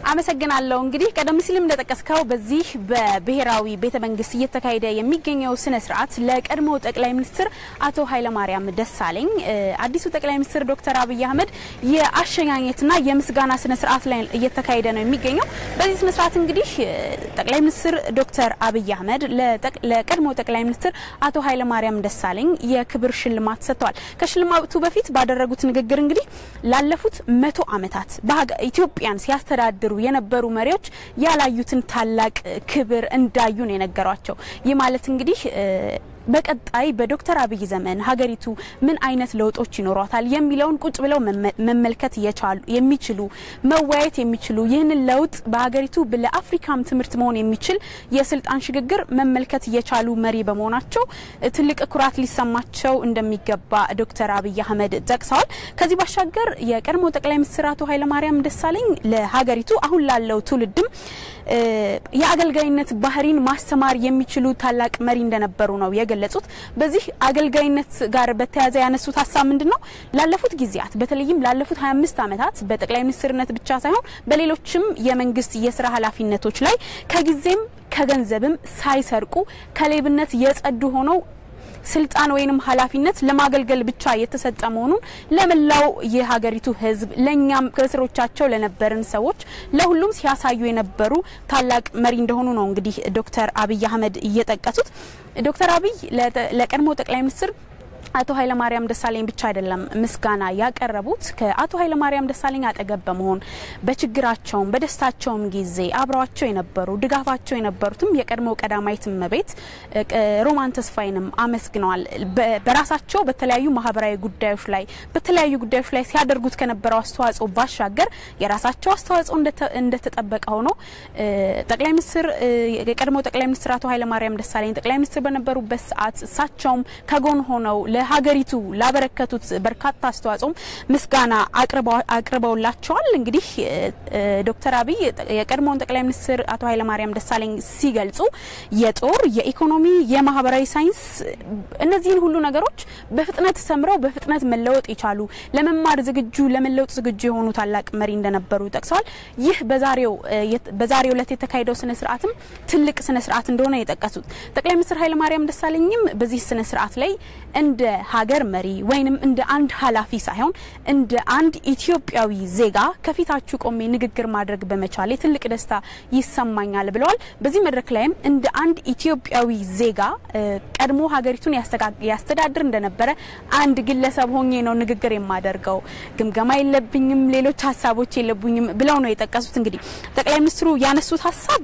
አመሰግናለሁ። እንግዲህ ቀደም ሲልም እንደጠቀስከው በዚህ በብሔራዊ ቤተ መንግስት እየተካሄደ የሚገኘው ስነ ስርዓት ለቀድሞ ጠቅላይ ሚኒስትር አቶ ኃይለማርያም ደሳለኝ አዲሱ ጠቅላይ ሚኒስትር ዶክተር አብይ አህመድ የአሸኛኘትና የምስጋና ስነ ስርዓት ላይ እየተካሄደ ነው የሚገኘው። በዚህ ስነ ስርዓት እንግዲህ ጠቅላይ ሚኒስትር ዶክተር አብይ አህመድ ለቀድሞ ጠቅላይ ሚኒስትር አቶ ኃይለማርያም ደሳለኝ የክብር ሽልማት ሰጥተዋል። ከሽልማቱ በፊት ባደረጉት ንግግር እንግዲህ ላለፉት መቶ ዓመታት ኢትዮጵያን ሲያስተዳድሩ የነበሩ መሪዎች ያላዩትን ታላቅ ክብር እንዳዩ ነው የነገሯቸው። ይህ ማለት እንግዲህ በቀጣይ በዶክተር አብይ ዘመን ሀገሪቱ ምን አይነት ለውጦች ይኖሯታል የሚለውን ቁጭ ብለው መመልከት የሚችሉ መወያየት የሚችሉ ይህንን ለውጥ በሀገሪቱ ለአፍሪካም ትምህርት መሆን የሚችል የስልጣን ሽግግር መመልከት የቻሉ መሪ በመሆናቸው ትልቅ ኩራት ሊሰማቸው እንደሚገባ ዶክተር አብይ አህመድ ጠቅሰዋል። ከዚህ ባሻገር የቀድሞ ጠቅላይ ሚኒስትር አቶ ኃይለማርያም ደሳለኝ ለሀገሪቱ አሁን ላለው ትውልድም የአገልጋይነት ባህሪን ማስተማር የሚችሉ ታላቅ መሪ እንደነበሩ ነው የገለጹት። በዚህ አገልጋይነት ጋር በተያያዘ ያነሱት ሀሳብ ምንድን ነው? ላለፉት ጊዜያት በተለይም ላለፉት 25 ዓመታት በጠቅላይ ሚኒስትርነት ብቻ ሳይሆን በሌሎችም የመንግስት የስራ ኃላፊነቶች ላይ ከጊዜም ከገንዘብም ሳይሰርቁ ከሌብነት የጸዱ ሆነው ስልጣን ወይንም ኃላፊነት ለማገልገል ብቻ የተሰጠ መሆኑን ለመላው የሀገሪቱ ሕዝብ ለእኛም ከስሮቻቸው ለነበርን ሰዎች ለሁሉም ሲያሳዩ የነበሩ ታላቅ መሪ እንደሆኑ ነው እንግዲህ ዶክተር አብይ አህመድ እየጠቀሱት። ዶክተር አብይ ለቀድሞ ጠቅላይ ሚኒስትር አቶ ኃይለማርያም ደሳለኝ ብቻ አይደለም ምስጋና ያቀረቡት ከአቶ ኃይለማርያም ደሳለኝ አጠገብ በመሆን በችግራቸውም በደስታቸውም ጊዜ አብረዋቸው የነበሩ ድጋፋቸው የነበሩትም የቀድሞ ቀዳማዊት እመቤት ሮማን ተስፋዬንም አመስግነዋል። በራሳቸው በተለያዩ ማህበራዊ ጉዳዮች ላይ በተለያዩ ጉዳዮች ላይ ሲያደርጉት ከነበረው አስተዋጽኦ ባሻገር የራሳቸው አስተዋጽኦ እንደተጠበቀ ሆኖ ጠቅላይ ሚኒስትር የቀድሞ ጠቅላይ ሚኒስትር አቶ ኃይለማርያም ደሳለኝ ጠቅላይ ሚኒስትር በነበሩበት ሰዓት እሳቸውም ከጎን ሆነው ለሀገሪቱ ላበረከቱት በርካታ አስተዋጽኦም ምስጋና አቅርበውላቸዋል። እንግዲህ ዶክተር አብይ የቀድሞውን ጠቅላይ ሚኒስትር አቶ ኃይለማርያም ደሳለኝ ሲገልጹ የጦር፣ የኢኮኖሚ፣ የማህበራዊ ሳይንስ እነዚህን ሁሉ ነገሮች በፍጥነት ሰምረው በፍጥነት መለወጥ የቻሉ ለመማር ዝግጁ ለመለወጥ ዝግጁ የሆኑ ታላቅ መሪ እንደነበሩ ጠቅሰዋል። ይህ በዛሬው በዛሬው ዕለት የተካሄደው ስነ ስርዓትም ትልቅ ስነ ስርዓት እንደሆነ የጠቀሱት ጠቅላይ ሚኒስትር ኃይለማርያም ደሳለኝም በዚህ ስነ ስርዓት ላይ እንደ ሀገር መሪ ወይንም እንደ አንድ ኃላፊ ሳይሆን እንደ አንድ ኢትዮጵያዊ ዜጋ ከፊታችሁ ቆሜ ንግግር ማድረግ በመቻሌ ትልቅ ደስታ ይሰማኛል ብለዋል። በዚህ መድረክ ላይም እንደ አንድ ኢትዮጵያዊ ዜጋ ቀድሞ ሀገሪቱን ያስተዳድር እንደነበረ አንድ ግለሰብ ሆኜ ነው ንግግር የማደርገው፣ ግምገማ የለብኝም፣ ሌሎች ሀሳቦች የለቡኝም ብለው ነው የጠቀሱት። እንግዲህ ጠቅላይ ሚኒስትሩ ያነሱት ሀሳብ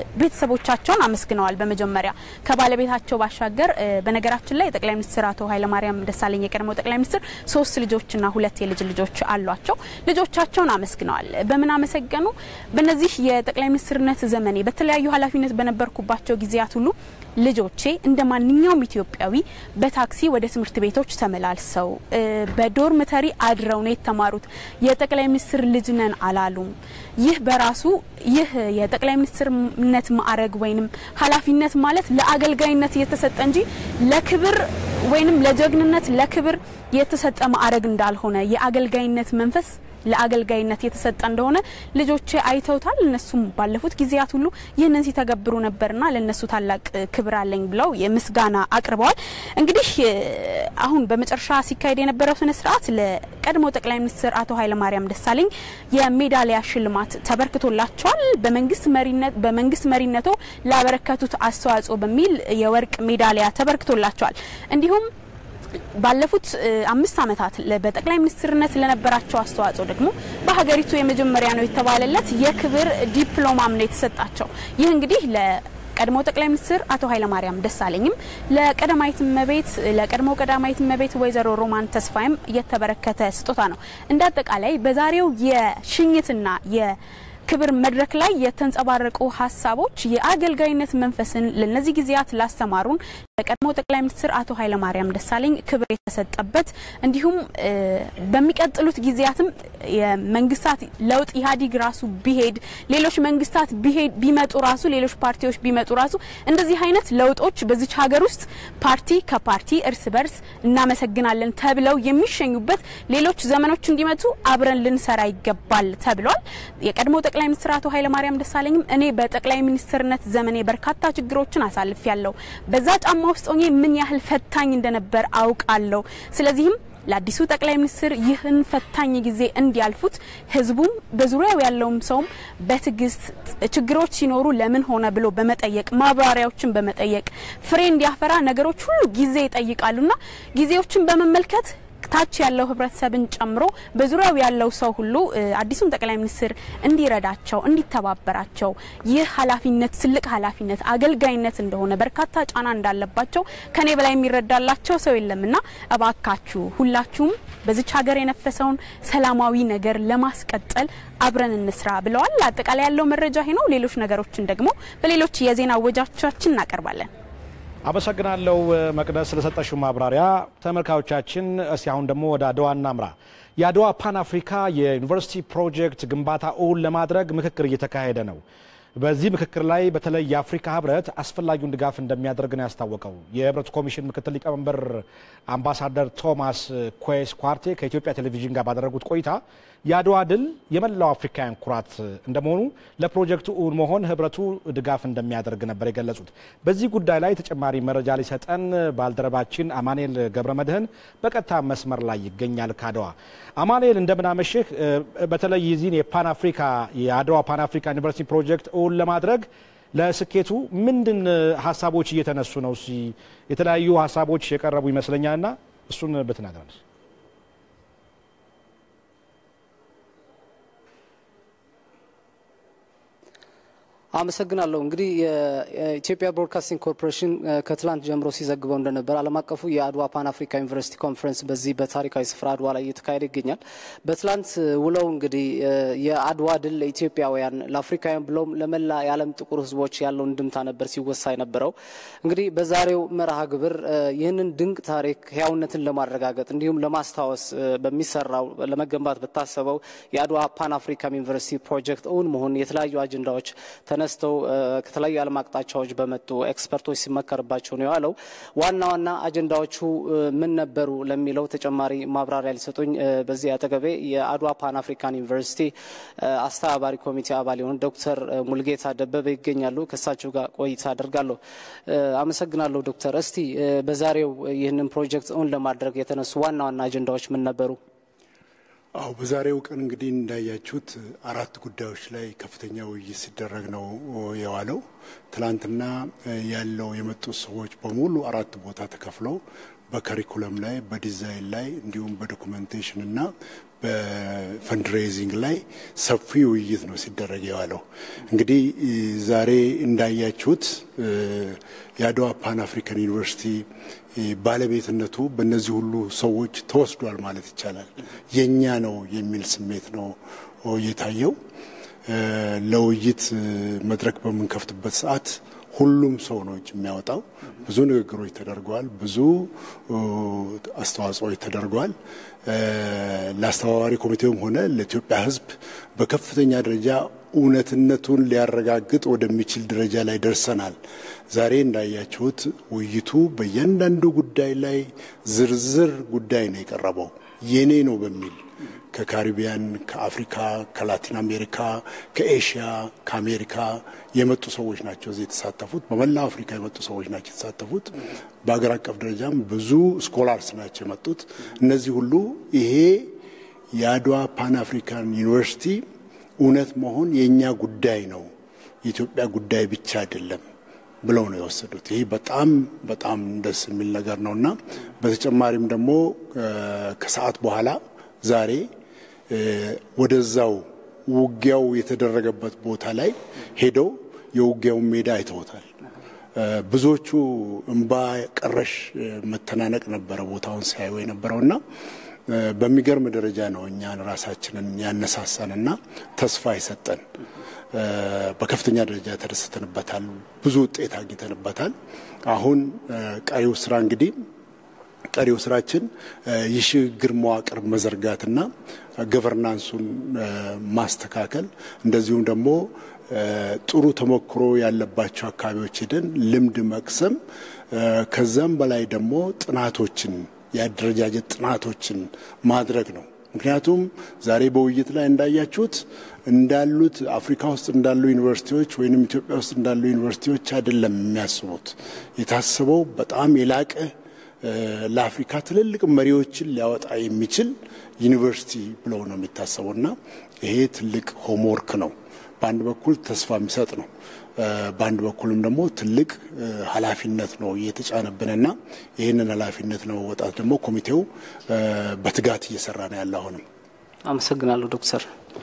ቤተሰቦቻቸውን አመስግነዋል። በመጀመሪያ ከባለቤታቸው ባሻገር በነገራችን ላይ ጠቅላይ ሚኒስትር አቶ ኃይለማርያም ደሳለኝ የቀድሞ ጠቅላይ ሚኒስትር ሶስት ልጆችና ሁለት የልጅ ልጆች አሏቸው። ልጆቻቸውን አመስግነዋል። በምን አመሰገኑ? በእነዚህ የጠቅላይ ሚኒስትርነት ዘመኔ በተለያዩ ኃላፊነት በነበርኩባቸው ጊዜያት ሁሉ ልጆቼ እንደ ማንኛውም ኢትዮጵያዊ በታክሲ ወደ ትምህርት ቤቶች ተመላልሰው በዶርምተሪ አድረው ነው የተማሩት። የጠቅላይ ሚኒስትር ልጅ ነን አላሉም። ይህ በራሱ ይህ የጠቅላይ ሚኒስትርነት ማዕረግ ወይንም ኃላፊነት ማለት ለአገልጋይነት የተሰጠ እንጂ ለክብር ወይንም ለጀግንነት ለክብር የተሰጠ ማዕረግ እንዳልሆነ የአገልጋይነት መንፈስ ለአገልጋይነት የተሰጠ እንደሆነ ልጆቼ አይተውታል። እነሱም ባለፉት ጊዜያት ሁሉ ይህንን ሲተገብሩ ነበርና ለነሱ ታላቅ ክብር አለኝ ብለው ምስጋና አቅርበዋል። እንግዲህ አሁን በመጨረሻ ሲካሄድ የነበረው ስነ ስርዓት ለቀድሞ ጠቅላይ ሚኒስትር አቶ ኃይለማርያም ደሳለኝ የሜዳሊያ ሽልማት ተበርክቶላቸዋል። በመንግስት መሪነት በመንግስት መሪነቶ ላበረከቱት አስተዋጽኦ በሚል የወርቅ ሜዳሊያ ተበርክቶላቸዋል። እንዲሁም ባለፉት አምስት ዓመታት በጠቅላይ ሚኒስትርነት ለነበራቸው አስተዋጽኦ ደግሞ በሀገሪቱ የመጀመሪያ ነው የተባለለት የክብር ዲፕሎማም ነው የተሰጣቸው። ይህ እንግዲህ ቀድሞ ጠቅላይ ሚኒስትር አቶ ኃይለማርያም ደሳለኝም ለቀዳማዊት እመቤት ለቀድሞ ቀዳማዊት እመቤት ወይዘሮ ሮማን ተስፋይም የተበረከተ ስጦታ ነው። እንደ አጠቃላይ በዛሬው የሽኝትና የክብር መድረክ ላይ የተንጸባረቁ ሀሳቦች የአገልጋይነት መንፈስን ለነዚህ ጊዜያት ላስተማሩን በቀድሞ ጠቅላይ ሚኒስትር አቶ ኃይለማርያም ደሳለኝ ክብር የተሰጠበት እንዲሁም በሚቀጥሉት ጊዜያትም የመንግስታት ለውጥ ኢህአዴግ ራሱ ቢሄድ ሌሎች መንግስታት ቢመጡ ራሱ ሌሎች ፓርቲዎች ቢመጡ ራሱ እንደዚህ አይነት ለውጦች በዚች ሀገር ውስጥ ፓርቲ ከፓርቲ እርስ በርስ እናመሰግናለን ተብለው የሚሸኙበት ሌሎች ዘመኖች እንዲመጡ አብረን ልንሰራ ይገባል ተብሏል። የቀድሞ ጠቅላይ ሚኒስትር አቶ ኃይለማርያም ደሳለኝም እኔ በጠቅላይ ሚኒስትርነት ዘመኔ በርካታ ችግሮችን አሳልፍ ያለው በዛ ጫማ ውስጥ ሆኜ ምን ያህል ፈታኝ እንደነበር አውቃለሁ። ስለዚህም ለአዲሱ ጠቅላይ ሚኒስትር ይህን ፈታኝ ጊዜ እንዲያልፉት ህዝቡም በዙሪያው ያለውም ሰውም በትዕግስት ችግሮች ሲኖሩ ለምን ሆነ ብሎ በመጠየቅ ማብራሪያዎችን በመጠየቅ ፍሬ እንዲያፈራ ነገሮች ሁሉ ጊዜ ይጠይቃሉና ጊዜዎችን በመመልከት ታች ያለው ህብረተሰብን ጨምሮ በዙሪያው ያለው ሰው ሁሉ አዲሱን ጠቅላይ ሚኒስትር እንዲረዳቸው እንዲተባበራቸው ይህ ኃላፊነት ትልቅ ኃላፊነት አገልጋይነት እንደሆነ በርካታ ጫና እንዳለባቸው ከኔ በላይ የሚረዳላቸው ሰው የለምና እባካችሁ ሁላችሁም በዚች ሀገር የነፈሰውን ሰላማዊ ነገር ለማስቀጠል አብረን እንስራ ብለዋል። አጠቃላይ ያለው መረጃ ይሄ ነው። ሌሎች ነገሮችን ደግሞ በሌሎች የዜና ወጃቻችን እናቀርባለን። አመሰግናለሁ መቅደስ ስለሰጠሽው ማብራሪያ። ተመልካዮቻችን እስቲ አሁን ደግሞ ወደ አድዋ እናምራ። የአድዋ ፓን አፍሪካ የዩኒቨርሲቲ ፕሮጀክት ግንባታ እውን ለማድረግ ምክክር እየተካሄደ ነው። በዚህ ምክክር ላይ በተለይ የአፍሪካ ህብረት አስፈላጊውን ድጋፍ እንደሚያደርግ ነው ያስታወቀው። የህብረቱ ኮሚሽን ምክትል ሊቀመንበር አምባሳደር ቶማስ ኩዌስ ኳርቴ ከኢትዮጵያ ቴሌቪዥን ጋር ባደረጉት ቆይታ የአድዋ ድል የመላው አፍሪካውያን ኩራት እንደመሆኑ ለፕሮጀክቱ እውን መሆን ህብረቱ ድጋፍ እንደሚያደርግ ነበር የገለጹት። በዚህ ጉዳይ ላይ ተጨማሪ መረጃ ሊሰጠን ባልደረባችን አማኑኤል ገብረ መድህን በቀጥታ መስመር ላይ ይገኛል ከአድዋ። አማኑኤል እንደምናመሽህ። በተለይ የዚህን የፓን አፍሪካ የአድዋ ፓን አፍሪካ ዩኒቨርሲቲ ፕሮጀክት እውን ለማድረግ ለስኬቱ ምንድን ሀሳቦች እየተነሱ ነው? የተለያዩ ሀሳቦች የቀረቡ ይመስለኛልና እሱን ብትነግረን። አመሰግናለሁ። እንግዲህ የኢትዮጵያ ብሮድካስቲንግ ኮርፖሬሽን ከትላንት ጀምሮ ሲዘግበው እንደነበር ዓለም አቀፉ የአድዋ ፓን አፍሪካ ዩኒቨርሲቲ ኮንፈረንስ በዚህ በታሪካዊ ስፍራ አድዋ ላይ እየተካሄደ ይገኛል። በትላንት ውለው እንግዲህ የአድዋ ድል ለኢትዮጵያውያን፣ ለአፍሪካውያን ብለውም ለመላ የዓለም ጥቁር ሕዝቦች ያለውን ድምታ ነበር ሲወሳ የነበረው። እንግዲህ በዛሬው መርሃ ግብር ይህንን ድንቅ ታሪክ ህያውነትን ለማረጋገጥ እንዲሁም ለማስታወስ በሚሰራው ለመገንባት በታሰበው የአድዋ ፓን አፍሪካ ዩኒቨርሲቲ ፕሮጀክት እውን መሆን የተለያዩ አጀንዳዎች ተነስተው ከተለያዩ የዓለም አቅጣጫዎች በመጡ ኤክስፐርቶች ሲመከርባቸው ነው የዋለው። ዋና ዋና አጀንዳዎቹ ምን ነበሩ ለሚለው ተጨማሪ ማብራሪያ ሊሰጡኝ በዚህ አጠገቤ የአድዋ ፓን አፍሪካን ዩኒቨርሲቲ አስተባባሪ ኮሚቴ አባል የሆኑ ዶክተር ሙልጌታ ደበበ ይገኛሉ። ከእሳቸው ጋር ቆይታ አደርጋለሁ። አመሰግናለሁ ዶክተር። እስቲ በዛሬው ይህንን ፕሮጀክት እውን ለማድረግ የተነሱ ዋና ዋና አጀንዳዎች ምን ነበሩ? አው በዛሬው ቀን እንግዲህ እንዳያችሁት አራት ጉዳዮች ላይ ከፍተኛ ውይይት ሲደረግ ነው የዋለው። ትላንትና ያለው የመጡት ሰዎች በሙሉ አራት ቦታ ተከፍለው በከሪኩለም ላይ፣ በዲዛይን ላይ እንዲሁም በዶኩሜንቴሽን እና በፈንድሬዚንግ ላይ ሰፊ ውይይት ነው ሲደረግ የዋለው። እንግዲህ ዛሬ እንዳያችሁት የአድዋ ፓን አፍሪካን ዩኒቨርሲቲ ባለቤትነቱ በእነዚህ ሁሉ ሰዎች ተወስዷል ማለት ይቻላል። የእኛ ነው የሚል ስሜት ነው የታየው። ለውይይት መድረክ በምንከፍትበት ሰዓት ሁሉም ሰው ነው እጅ የሚያወጣው። ብዙ ንግግሮች ተደርገዋል። ብዙ አስተዋጽኦች ተደርገዋል። ለአስተባባሪ ኮሚቴውም ሆነ ለኢትዮጵያ ሕዝብ በከፍተኛ ደረጃ እውነትነቱን ሊያረጋግጥ ወደሚችል ደረጃ ላይ ደርሰናል። ዛሬ እንዳያችሁት ውይይቱ በእያንዳንዱ ጉዳይ ላይ ዝርዝር ጉዳይ ነው የቀረበው የኔ ነው በሚል ከካሪቢያን፣ ከአፍሪካ፣ ከላቲን አሜሪካ፣ ከኤሽያ፣ ከአሜሪካ የመጡ ሰዎች ናቸው እዚህ የተሳተፉት። በመላው አፍሪካ የመጡ ሰዎች ናቸው የተሳተፉት። በሀገር አቀፍ ደረጃም ብዙ ስኮላርስ ናቸው የመጡት። እነዚህ ሁሉ ይሄ የአድዋ ፓን አፍሪካን ዩኒቨርሲቲ እውነት መሆን የእኛ ጉዳይ ነው፣ የኢትዮጵያ ጉዳይ ብቻ አይደለም ብለው ነው የወሰዱት። ይህ በጣም በጣም ደስ የሚል ነገር ነው እና በተጨማሪም ደግሞ ከሰዓት በኋላ ዛሬ ወደዛው ውጊያው የተደረገበት ቦታ ላይ ሄደው የውጊያውን ሜዳ አይተውታል። ብዙዎቹ እምባ ቀረሽ መተናነቅ ነበረ ቦታውን ሲያዩ የነበረውና በሚገርም ደረጃ ነው እኛን ራሳችንን ያነሳሳንና ተስፋ የሰጠን። በከፍተኛ ደረጃ ተደስተንበታል። ብዙ ውጤት አግኝተንበታል። አሁን ቀሪው ስራ እንግዲህ ቀሪው ስራችን የሽግግር መዋቅር መዘርጋትና ገቨርናንሱን ማስተካከል እንደዚሁም ደግሞ ጥሩ ተሞክሮ ያለባቸው አካባቢዎች ሄደን ልምድ መቅሰም ከዛም በላይ ደግሞ ጥናቶችን የአደረጃጀት ጥናቶችን ማድረግ ነው። ምክንያቱም ዛሬ በውይይት ላይ እንዳያችሁት እንዳሉት አፍሪካ ውስጥ እንዳሉ ዩኒቨርሲቲዎች ወይም ኢትዮጵያ ውስጥ እንዳሉ ዩኒቨርሲቲዎች አይደለም የሚያስቡት። የታሰበው በጣም የላቀ ለአፍሪካ ትልልቅ መሪዎችን ሊያወጣ የሚችል ዩኒቨርሲቲ ብለው ነው የሚታሰበው እና ይሄ ትልቅ ሆምወርክ ነው። በአንድ በኩል ተስፋ የሚሰጥ ነው። በአንድ በኩልም ደግሞ ትልቅ ኃላፊነት ነው እየተጫነብንና ይህንን ኃላፊነት ለመወጣት ደግሞ ኮሚቴው በትጋት እየሰራ ነው ያለ። አሁንም አመሰግናለሁ ዶክተር።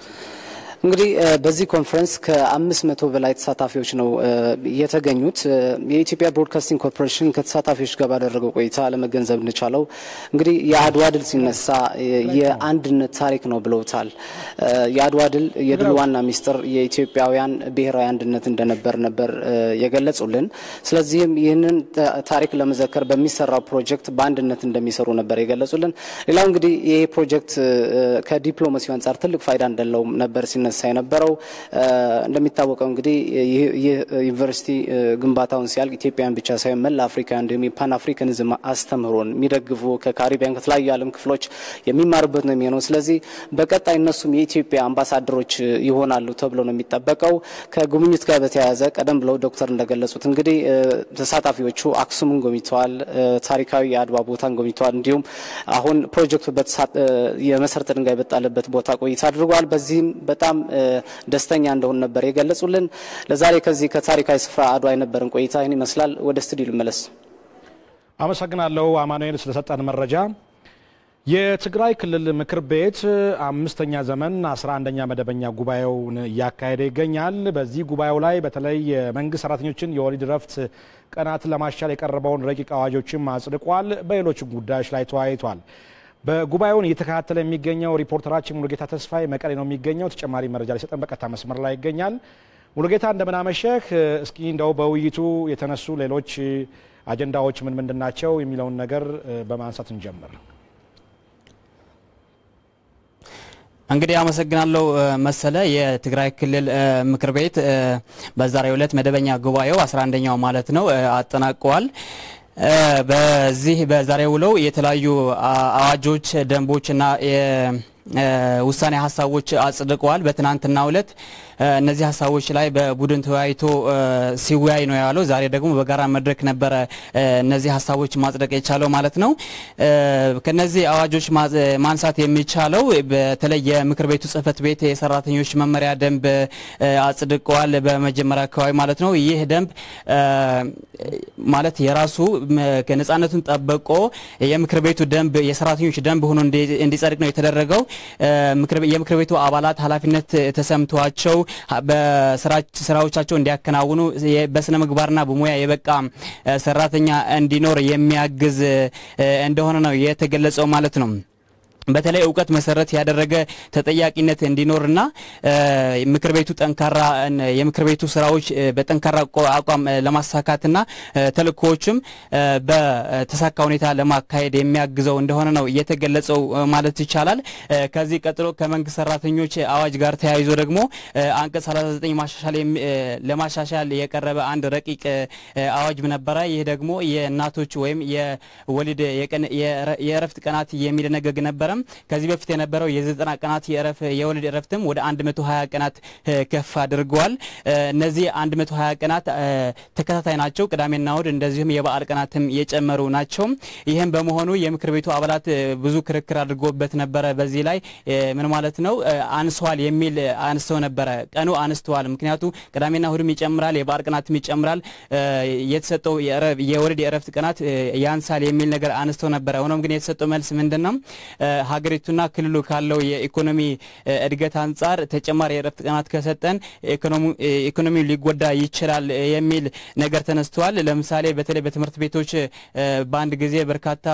እንግዲህ በዚህ ኮንፈረንስ ከአምስት መቶ በላይ ተሳታፊዎች ነው የተገኙት። የኢትዮጵያ ብሮድካስቲንግ ኮርፖሬሽን ከተሳታፊዎች ጋር ባደረገው ቆይታ ለመገንዘብ እንቻለው እንግዲህ የአድዋ ድል ሲነሳ የአንድነት ታሪክ ነው ብለውታል። የአድዋ ድል የድል ዋና ሚስጥር የኢትዮጵያውያን ብሔራዊ አንድነት እንደነበር ነበር የገለጹልን። ስለዚህም ይህንን ታሪክ ለመዘከር በሚሰራው ፕሮጀክት በአንድነት እንደሚሰሩ ነበር የገለጹልን። ሌላው እንግዲህ ይሄ ፕሮጀክት ከዲፕሎማሲው አንጻር ትልቅ ፋይዳ እንዳለውም ነበር ሲነሳ የነበረው። እንደሚታወቀው እንግዲህ ይህ ዩኒቨርሲቲ ግንባታውን ሲያልቅ ኢትዮጵያን ብቻ ሳይሆን መላ አፍሪካ እንዲሁም የፓን አፍሪካኒዝም አስተምህሮን የሚደግፉ ከካሪቢያን ከተለያዩ የዓለም ክፍሎች የሚማሩበት ነው የሚሆነው። ስለዚህ በቀጣይ እነሱም የኢትዮጵያ አምባሳደሮች ይሆናሉ ተብሎ ነው የሚጠበቀው። ከጉብኝት ጋር በተያያዘ ቀደም ብለው ዶክተር እንደገለጹት እንግዲህ ተሳታፊዎቹ አክሱምን ጎብኝተዋል፣ ታሪካዊ የአድዋ ቦታን ጎብኝተዋል። እንዲሁም አሁን ፕሮጀክቱ የመሰረተ ድንጋይ በጣለበት ቦታ ቆይታ አድርገዋል። በዚህም በጣም ደስተኛ እንደሆን ነበር የገለጹልን። ለዛሬ ከዚህ ከታሪካዊ ስፍራ አድዋ የነበረን ቆይታ ይህን ይመስላል። ወደ ስቱዲዮ ልመለስ። አመሰግናለሁ አማኑኤል ስለሰጠን መረጃ። የትግራይ ክልል ምክር ቤት አምስተኛ ዘመን አስራ አንደኛ መደበኛ ጉባኤውን እያካሄደ ይገኛል። በዚህ ጉባኤው ላይ በተለይ የመንግስት ሰራተኞችን የወሊድ ረፍት ቀናትን ለማሻል የቀረበውን ረቂቅ አዋጆችም አጽድቋል። በሌሎች ጉዳዮች ላይ ተወያይቷል። በጉባኤውን እየተከታተለ የሚገኘው ሪፖርተራችን ሙሉጌታ ተስፋዬ መቀሌ ነው የሚገኘው። ተጨማሪ መረጃ ሊሰጠን በቀጥታ መስመር ላይ ይገኛል። ሙሉጌታ እንደምናመሸህ። እስኪ እንደው በውይይቱ የተነሱ ሌሎች አጀንዳዎች ምን ምንድን ናቸው የሚለውን ነገር በማንሳት እንጀምር። እንግዲህ አመሰግናለሁ መሰለ። የትግራይ ክልል ምክር ቤት በዛሬው ዕለት መደበኛ ጉባኤው 11ኛው ማለት ነው አጠናቀዋል። በዚህ በዛሬው ውለው የተለያዩ አዋጆች፣ ደንቦችና ውሳኔ ሀሳቦች አጽድቀዋል። በትናንትናው ዕለት እነዚህ ሀሳቦች ላይ በቡድን ተወያይቶ ሲወያይ ነው ያለው። ዛሬ ደግሞ በጋራ መድረክ ነበረ እነዚህ ሀሳቦች ማጽደቅ የቻለው ማለት ነው። ከነዚህ አዋጆች ማንሳት የሚቻለው በተለይ የምክር ቤቱ ጽሕፈት ቤት የሰራተኞች መመሪያ ደንብ አጽድቀዋል። በመጀመሪያ አካባቢ ማለት ነው። ይህ ደንብ ማለት የራሱ ነጻነቱን ጠብቆ የምክር ቤቱ ደንብ የሰራተኞች ደንብ ሆኖ እንዲጸድቅ ነው የተደረገው። የምክር ቤቱ አባላት ኃላፊነት ተሰምቷቸው በስራዎቻቸው እንዲያከናውኑ በስነ ምግባርና በሙያ የበቃ ሰራተኛ እንዲኖር የሚያግዝ እንደሆነ ነው የተገለጸው ማለት ነው። በተለይ እውቀት መሰረት ያደረገ ተጠያቂነት እንዲኖርና ምክር ቤቱ ጠንካራ የምክር ቤቱ ስራዎች በጠንካራ አቋም ለማሳካትና ተልእኮዎችም በተሳካ ሁኔታ ለማካሄድ የሚያግዘው እንደሆነ ነው የተገለጸው ማለት ይቻላል። ከዚህ ቀጥሎ ከመንግስት ሰራተኞች አዋጅ ጋር ተያይዞ ደግሞ አንቀጽ 39 ማሻሻል ለማሻሻል የቀረበ አንድ ረቂቅ አዋጅ ነበረ። ይህ ደግሞ የእናቶች ወይም የወሊድ የእረፍት ቀናት የሚደነገግ ነበረ። ከዚህ በፊት የነበረው የዘጠና ቀናት የወሊድ እረፍትም ወደ 120 ቀናት ከፍ አድርገዋል። እነዚህ 120 ቀናት ተከታታይ ናቸው። ቅዳሜና እሁድ እንደዚሁም የበዓል ቀናትም የጨመሩ ናቸው። ይህም በመሆኑ የምክር ቤቱ አባላት ብዙ ክርክር አድርጎበት ነበረ። በዚህ ላይ ምን ማለት ነው አንሷል የሚል አንስተው ነበረ። ቀኑ አንስተዋል፣ ምክንያቱ ቅዳሜና እሁድም ይጨምራል፣ የበዓል ቀናትም ይጨምራል፣ የተሰጠው የወሊድ የእረፍት ቀናት ያንሳል የሚል ነገር አንስተው ነበረ። ሆኖም ግን የተሰጠው መልስ ምንድን ነው? ሀገሪቱና ክልሉ ካለው የኢኮኖሚ እድገት አንጻር ተጨማሪ የእረፍት ቀናት ከሰጠን ኢኮኖሚው ሊጎዳ ይችላል የሚል ነገር ተነስተዋል። ለምሳሌ በተለይ በትምህርት ቤቶች በአንድ ጊዜ በርካታ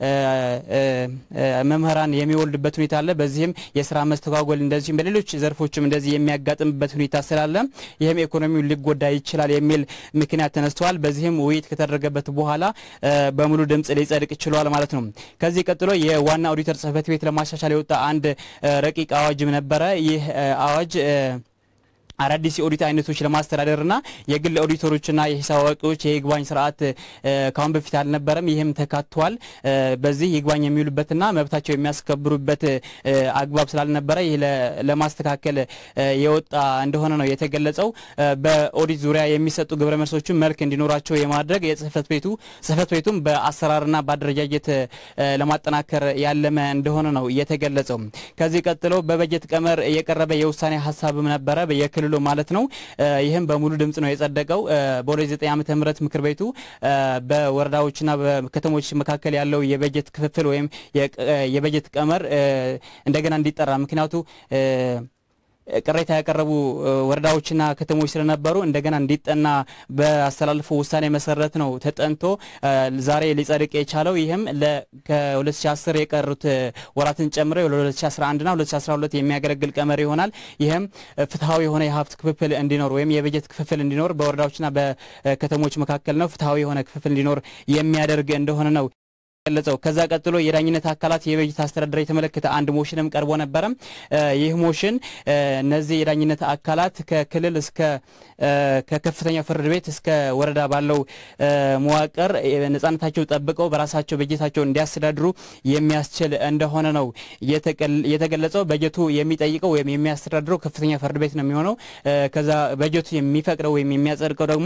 መምህራን የሚወልድበት ሁኔታ አለ። በዚህም የስራ መስተጓጎል እንደዚሁም በሌሎች ዘርፎችም እንደዚህ የሚያጋጥምበት ሁኔታ ስላለ ይህም ኢኮኖሚው ሊጎዳ ይችላል የሚል ምክንያት ተነስተዋል። በዚህም ውይይት ከተደረገበት በኋላ በሙሉ ድምጽ ሊጸድቅ ችሏል ማለት ነው። ከዚህ ቀጥሎ የዋና ኦዲተር ጽህፈት ቤት ለማሻሻል የወጣ አንድ ረቂቅ አዋጅም ነበረ። ይህ አዋጅ አዳዲስ የኦዲት አይነቶች ለማስተዳደርና የግል ኦዲተሮችና የሂሳብ አዋቂዎች የይግባኝ ስርዓት ካሁን በፊት አልነበረም። ይህም ተካቷል። በዚህ ይግባኝ የሚውሉበትና መብታቸው የሚያስከብሩበት አግባብ ስላልነበረ ይህ ለማስተካከል የወጣ እንደሆነ ነው የተገለጸው። በኦዲት ዙሪያ የሚሰጡ ግብረ መልሶችን መልክ እንዲኖራቸው የማድረግ የጽህፈት ቤቱ ጽህፈት ቤቱም በአሰራርና በአደረጃጀት ለማጠናከር ያለመ እንደሆነ ነው የተገለጸው። ከዚህ ቀጥሎ በበጀት ቀመር የቀረበ የውሳኔ ሀሳብም ነበረ የክልሉ ማለት ነው። ይህም በሙሉ ድምጽ ነው የጸደቀው። በ2009 ዓመተ ምህረት ምክር ቤቱ በወረዳዎችና በከተሞች መካከል ያለው የበጀት ክፍፍል ወይም የበጀት ቀመር እንደገና እንዲጠራ ምክንያቱ ቅሬታ ያቀረቡ ወረዳዎችና ከተሞች ስለነበሩ እንደገና እንዲጠና በአስተላልፈው ውሳኔ መሰረት ነው ተጠንቶ ዛሬ ሊጸድቅ የቻለው። ይህም ከ2010 የቀሩት ወራትን ጨምሮ ለ2011ና 2012 የሚያገለግል ቀመር ይሆናል። ይህም ፍትሐዊ የሆነ የሀብት ክፍፍል እንዲኖር ወይም የበጀት ክፍፍል እንዲኖር በወረዳዎችና በከተሞች መካከል ነው ፍትሐዊ የሆነ ክፍፍል እንዲኖር የሚያደርግ እንደሆነ ነው ገለጸው። ከዛ ቀጥሎ የዳኝነት አካላት የበጀት አስተዳደር የተመለከተ አንድ ሞሽንም ቀርቦ ነበረ። ይህ ሞሽን እነዚህ የዳኝነት አካላት ከክልል እስከ ከከፍተኛ ፍርድ ቤት እስከ ወረዳ ባለው መዋቅር ነጻነታቸው ጠብቀው በራሳቸው በጀታቸው እንዲያስተዳድሩ የሚያስችል እንደሆነ ነው የተገለጸው። በጀቱ የሚጠይቀው ወይም የሚያስተዳድረው ከፍተኛ ፍርድ ቤት ነው የሚሆነው። ከዛ በጀቱ የሚፈቅደው ወይም የሚያጸድቀው ደግሞ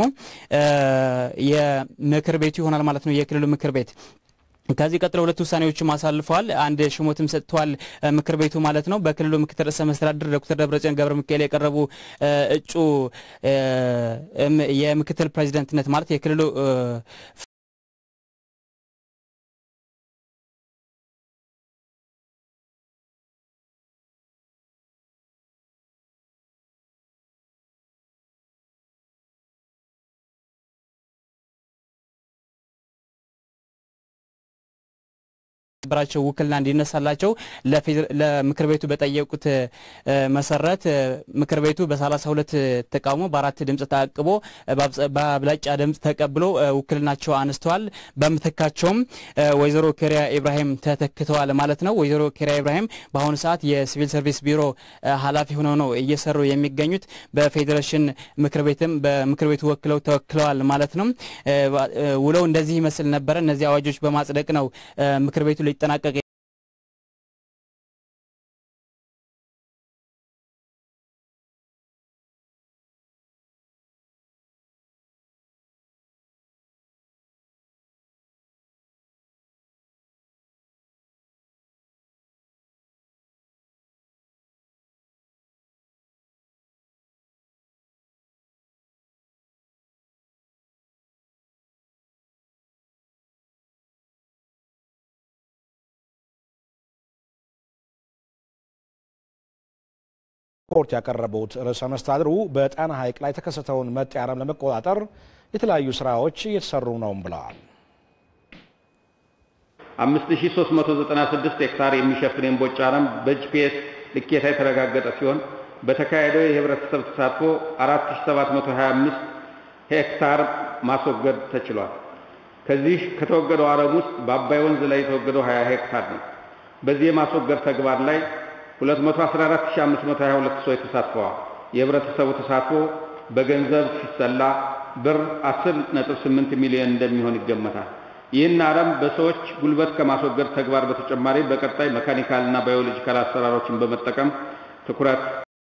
የምክር ቤቱ ይሆናል ማለት ነው፣ የክልሉ ምክር ቤት። ከዚህ ቀጥሎ ሁለት ውሳኔዎችም አሳልፈዋል። አንድ ሽሞትም ሰጥተዋል ምክር ቤቱ ማለት ነው። በክልሉ ምክትል ርዕሰ መስተዳድር ዶክተር ደብረጽዮን ገብረ ሚካኤል የቀረቡ እጩ የምክትል ፕሬዚደንትነት ማለት የክልሉ በራቸው ውክልና እንዲነሳላቸው ለምክር ቤቱ በጠየቁት መሰረት ምክር ቤቱ በ32 ተቃውሞ በአራት ድምፅ ታቅቦ በአብላጫ ድምፅ ተቀብሎ ውክልናቸው አነስተዋል። በምትካቸውም ወይዘሮ ኬሪያ ኢብራሂም ተተክተዋል ማለት ነው። ወይዘሮ ኬሪያ ኢብራሂም በአሁኑ ሰዓት የሲቪል ሰርቪስ ቢሮ ኃላፊ ሆነው ነው እየሰሩ የሚገኙት። በፌዴሬሽን ምክር ቤትም በምክር ቤቱ ወክለው ተወክለዋል ማለት ነው። ውለው እንደዚህ ይመስል ነበረ። እነዚህ አዋጆች በማጽደቅ ነው ምክር ቤቱ ሊጠናቀቅ ሪፖርት ያቀረቡት ርዕሰ መስተዳድሩ በጣና ሐይቅ ላይ የተከሰተውን መጤ አረም ለመቆጣጠር የተለያዩ ስራዎች እየተሰሩ ነው ብለዋል። 5396 ሄክታር የሚሸፍን የእምቦጭ አረም በጂፒኤስ ልኬታ የተረጋገጠ ሲሆን በተካሄደው የህብረተሰብ ተሳትፎ 4725 ሄክታር ማስወገድ ተችሏል። ከዚህ ከተወገደው አረም ውስጥ በአባይ ወንዝ ላይ የተወገደው 20 ሄክታር ነው። በዚህ የማስወገድ ተግባር ላይ 214522 ሰዎች ተሳትፈዋል። የህብረተሰቡ ተሳትፎ በገንዘብ ሲሰላ ብር 10.8 ሚሊዮን እንደሚሆን ይገመታል። ይህን አረም በሰዎች ጉልበት ከማስወገድ ተግባር በተጨማሪ በቀጣይ መካኒካልና ባዮሎጂካል አሰራሮችን በመጠቀም ትኩረት